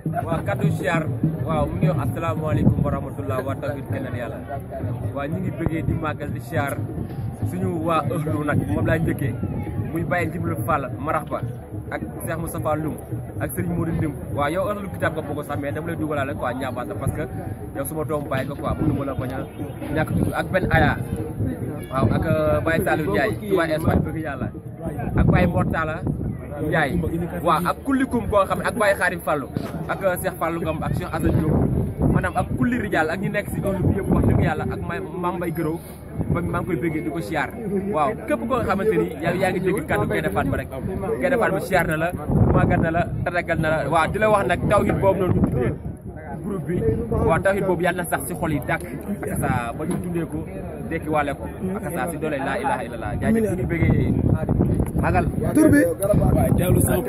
waaw kaddu siyaar waaw mu ngi wax asalaamaaleykum wa rahmatullah waa tawhid kennal yàlla waaw ñu ngi bëggee di màggal di siyaar suñu waa ëhlu nag moom laa njëkkee muy bàyyi Jibril Fall marax ba ak Cheikh Moustapha Loum ak Serigne Modou Ndim waaw yow ëhlu kitaab nga bokk sax mais dama lay dugalaale quoi ñaabaata parce que yow suma doomu bàyyi nga quoi mënu ma la bañ a ñàkk tudd ak benn aya waaw ak Baye Saliou Ndiaye Touba Espagne bëgg yàlla ak Baye Mortala Ndiaye waaw ak kullikum koo xam ne ak Baye Xaarim Fallou ak Cheikh Fallou Ngom ak Cheikh Assane Diop maanaam ak kulli rijal ak ñi nekk si ëllëg bi yëpp wax dëgg yàlla ak ma Mame Mbaye Gërëw ba maa ngi koy bëggee di ko siyaar waaw képp koo xamante ni yaa yaa ngi dégg kàddu Gaïndé Fatma rek Gaïndé Fatma siyaar na la màggal na la tatagal na la waaw di la wax nag tawhid boobu noonu ñu tuddee groupe bi waaw tawhid boobu yàlla na sax si xol yi dàkk ak sa ba ñu dundee ko dekki wàlle ko ak sa si doole laa ilaha illallah jaajëf ñu ngi bëggee magal tur bi Diallo Sow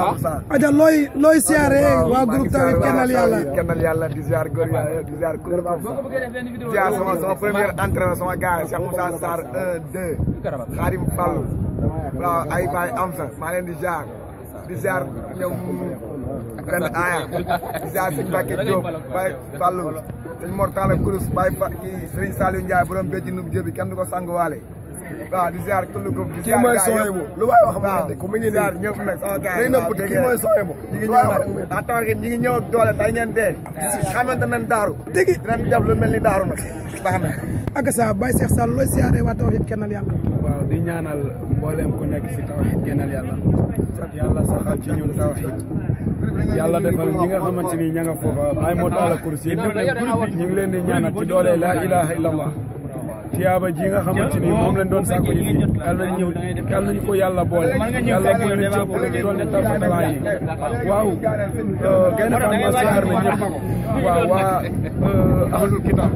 aja looy looy siyaare waa groupe Tawhid kennal yàlla kennal yàlla di ziar góor yàlla di ziar kuréel di ziar sama sama premier entraîneur sama gars Cheikh Moussa Sarr 1 2 Khadim Fall waaw ay baay am sa maa leen di ziar di ziar ñoom benn aya di ziar suñu Mbacke Diop Baye Fallou suñ Mortala Kourous Baye Fa kii Serigne Saliou Ndiaye borom béjji nub jëbi kenn du ko sanguwaale waaw di ziar kullu ko di ziar mooy Sohaybu lu waay wax ma waaw ko mu ngi ziar nii ñëpp nag sama gars day nëbb kii mooy Sohaybu ñi ngi ñëw nag daa tax ñi ngi ñëw ak doole tey ngeen dee xamante nañ daaru dëgg dinañ def lu mel ni daaru nag baax na ak sa Baye Cheikh Sall looy siyaare waa Tawhid kennal yàlla waaw di ñaanal mboolem ku nekk si tawhid kennal yàlla yàlla saxal ci ñun tawhid yàlla defal ñi nga xamante ni ña nga foofa ay moo taala kursi yi ñëpp ñu ngi leen di ñaanal ci doole la ilaha illallah tiyaaba ji nga xamante ni moom lañ doon sàkku ji fii yàlla nañ ñëw yàlla nañ ko yàlla boole yàlla bu ñu cëpp lu doon ne tarfatala yi waaw Gaïndé Fatma siyaar na ñëpp waaw waa ahlul kitab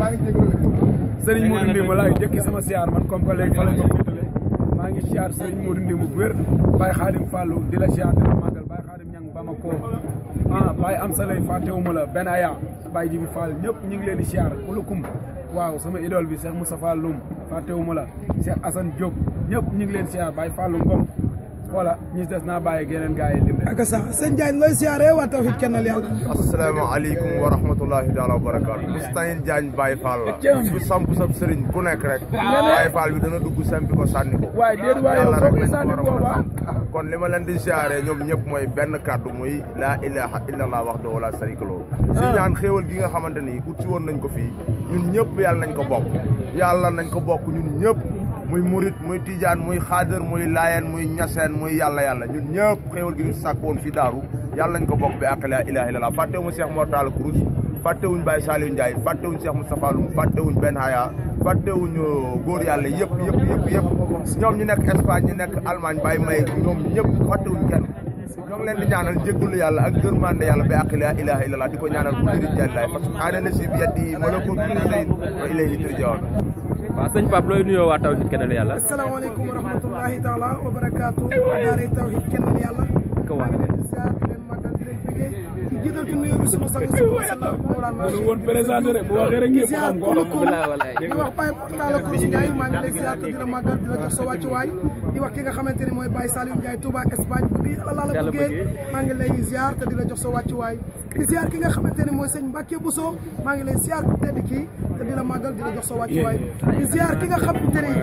sëriñ Modou Ndim laay jëkki sama siyaar man comme que léegi fa lañ ko féetale maa ngi siyaar sëriñ Modou Ndim bu wér Baye Khadim Fallou di la siyaar di la màggal Baye Khadim ñang Bamako ah Baye am sa lay fàttewuma la benn aya Baye Jibi Fall ñëpp ñu ngi leen di siyaar kulukum waaw sama idole bi Cheikh Moustapha Loum fàttewuma la Cheikh Assane Diop ñëpp ñu ngi leen siyaar Baye Fallou Ngom voilà ñi des naa bàyyi geneen gars yi lim leen ak sa sëñ Ndiaye looy siyaare waa Tawhid kennal yàlla asalaamaaleykum wa rahmatullahi taala wa barakaatu Moustahine Diagne Baye Fall la bu samp sab sëriñ ku nekk rek Baye Fall bi dana dugg sempi ko sànni ko waaye déet waaye yàlla yow rek foofu lañ ko sànni war a mën a booba xam kon li ma leen di siyaare ñoom ñëpp mooy benn kàddu muy laa ilaha illallah wahdahu la sharika lahu si ñaan xéewal gi nga xamante ni ut si woon nañ ko fii ñun ñëpp yàlla nañ ko bokk yàlla nañ ko bokk ñun ñëpp muy murit muy tijaan muy xaadar muy laayeen muy ñaseen muy yàlla yàlla ñun ñëpp xéewal gi ñu sàkk woon fii daaru yàlla nañ ko bokk bi ak laa ilaha illallah fàttewuma Cheikh Mortala Kourous fàttewuñ Baye Saliou Ndiaye fàttewuñ Cheikh Moustapha Loum fàttewuñ Ben Haya fàttewuñ góor yàlla yëpp yëpp yëpp yëpp ñoom ñu nekk Espagne ñu nekk Allemagne Baye May ñoom ñëpp fàttewuñ kenn ñoo ngi leen di ñaanal jéggalu yàlla ak gërmande yàlla bi ak laa ilaha illallah di ko ñaanal ku diri jallaay parce que aana la si bi yaddi malakut kulli shay'in wa ilayhi turja'un waaw sëñ Pape looy nuyoo waa tawhid kennal yàlla asalaamaaleykum wa rahmatullahi taala wa barakaatu daare Tawhid kennal yàlla ko waa maa ngi leen di siyaar di leen màggal di leen bëggee di jiital ci nuyoo bi sunu sang sallallahu alayhi wa sallam Mawlana lu woon présenté rek bu waxee rek ñëpp siyaar xam ko kulukum walaay walaay di wax Baye Mortala Kourous Ndiaye maa ngi lay siyaar te di la màggal di la jox sa wàccuwaay di wax ki nga xamante ni mooy Baye Saliou Ndiaye Touba Espagne bu bi ala la Yàlla bëggee bëggee. maa ngi lay ziar te di la jox sa wàccuwaay di ziar ki nga xamante ni mooy sëñ Mbacke Bousso maa ngi lay ziar ku tedd kii te di la màggal di la jox sa wàccuwaay di ziar ki nga xamante ni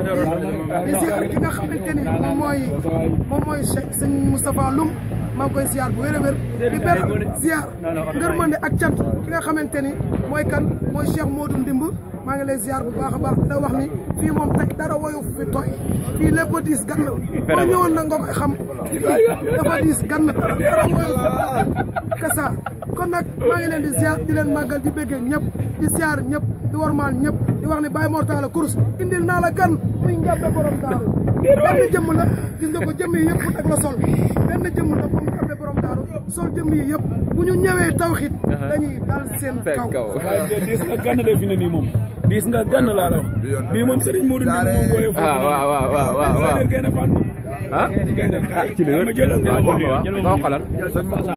di ziar ki nga xamante ni moom mooy moom mooy Cheikh sëñ Moustapha Loum maa ngi koy ziar bu wér a wér di ber ziar ngërmande ak cant ki nga xamante ni mooy kan mooy Cheikh Modou Ndimb maa ngi lay ziar bu baax a baax di la wax ni fii moom tey dara woyu fi tooy fii lépp a diis gan boo ñëwoon na nga koy xam dafa diis gan dara woyu kasa kon nag maa ngi leen di ziar di leen màggal di béggee ñëpp di ziar ñëpp di warmaal ñëpp di wax ni Baye Mortala Kourous indil naa la gan muy njàppe borom daaru benn jëmm la gis nga ko jëmm yi yëpp ak la sol benn jëmm la moom njàppe borom daaru sol jëmm yi yëpp bu ñu ñëwee tawxit dañuy dal seen kaw kaw waaye diis nga gann de fi ne nii moom diis nga gann laa la wax bii moom Serigne Modou Ndim moom booyee foofu ah waaw waaw waaw waaw waaw Gaïndé Fatma ah Gaïndé ah ci li ma jëlal nga waaw xool waaw waaw xoolal